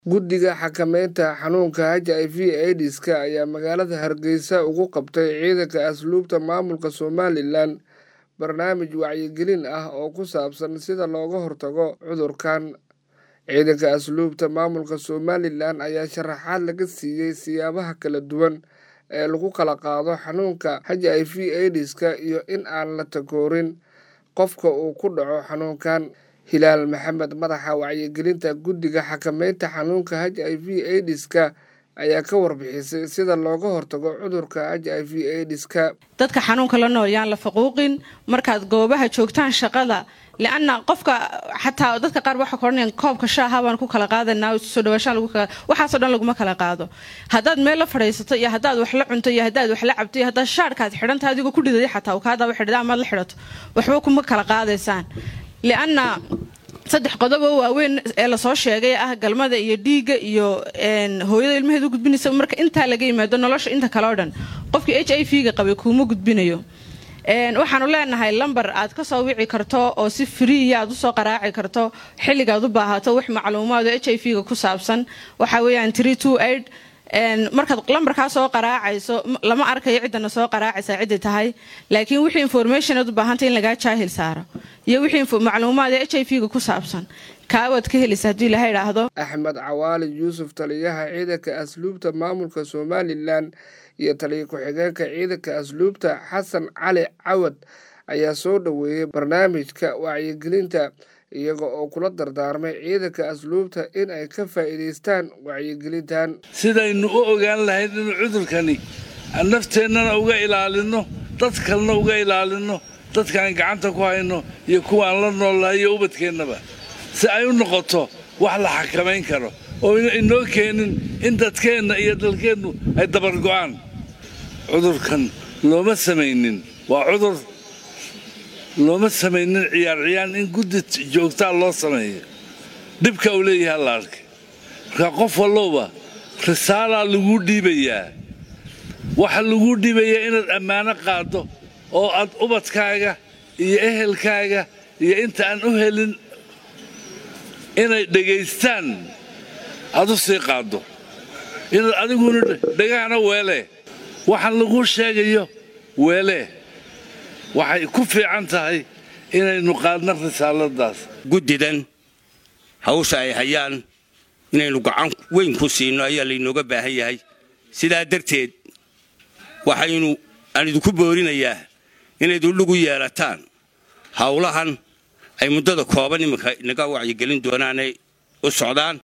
Guddiga Xakamaynta Xanuunka HIV/AIDSka ayaa magaalada Hargeysa ugu qabtay ciidanka asluubta maamulka Somalilan barnaamij wacyigelin ah oo ku saabsan sida looga hortago cudurkan. Ciidanka asluubta maamulka Somalilan ayaa sharaxaad laga siiyay siyaabaha kala duwan ee lagu kala qaado xanuunka HIV/AIDSka iyo in aan la takoorin qofka uu ku dhaco xanuunkan. Hilaal Maxamed madaxa wacyigelinta Guddiga Xakamaynta Xanuunka HIV/AIDSka ayaa ka warbixisay sida looga hortago cudurka HIV/AIDSka. dadka xanuunka la nool yaan la faquuqin markaad goobaha joogtaan shaqada lianna qofka xataa dadka qaar waxa koranayaan koobka shaaha baan ku kala qaadanaa soo dhawaashaan lagu kala waxaasoo dhan laguma kala qaado haddaad meel la fadhiisato iyo haddaad wax la cunto iyo haddaad wax la cabto iyo haddaad shaarkaad xidhanta adigoo ku dhidaday xataa uu kaa daba xidhada amaad la xidhato waxba kuma kala qaadaysaan lianna saddex qodob oo waaweyn ee lasoo sheegay ah galmada iyo dhiigga iyo hooyada ilmaheeda u gudbinaysa marka intaa laga yimaado nolosha inta kale oo dhan qofkii h i v ga qabay kuuma gudbinayo waxaanu leenahay lambar aad ka soo wici karto oo si friiya aad usoo qaraaci karto xilligaad u baahato wax macluumaad oo h i v ga ku saabsan waxa weeyaan markaad lambarkaa soo qaraacayso lama arkayo ciddana soo qaraacaysa ciddi tahay laakiin wixii informationaad u baahantay in lagaa jaahil saaro iyo wixii macluumaad ee h i v ga ku saabsan kaawaad ka helaysa haddii ilaha idhaahdo axmed cawaali yuusuf taliyaha ciidanka asluubta maamulka somalilan iyo taliya ku-xigeenka ciidanka asluubta xasan cali cawad ayaa soo dhoweeyey barnaamijka wacyigelinta iyaga oo kula dardaarmay ciidanka asluubta in ay ka faa'iidaystaan wacyigelintan sidaynu u ogaan lahayd inuu cudurkani nafteennana uga ilaalinno dad kalena uga ilaalinno dadkaan gacanta ku hayno iyo kuwaan la noolnahay iyo ubadkeennaba si ay u noqoto wax la xakamayn karo oo inoo keenin in dadkeenna iyo dalkeennu ay dabargo'aan cudurkan looma samaynin waa cudur looma samaynin ciyaar ciyaan in guddi joogtaa loo sameeyo dhibka uu leeyahay la arkay markaa qof wallowba risaalaa laguu dhiibayaa waxa laguu dhiibayaa inaad ammaano qaaddo oo aad ubadkaaga iyo ehelkaaga iyo inta aan u helin inay dhegaystaan aad u sii qaaddo inaad adiguna dhegahana weelee waxaan laguu sheegayo weelee waxay ku fiican tahay inaynu qaadno risaaladaas guddidan hawsha ay hayaan inaynu gacan weyn ku siino ayaa laynooga baahan yahay sidaa darteed waxaynu aan idinku boorinayaa inayd udhigu yeelataan howlahan ay muddada kooban iminka inaga wacyigelin doonaanay u socdaan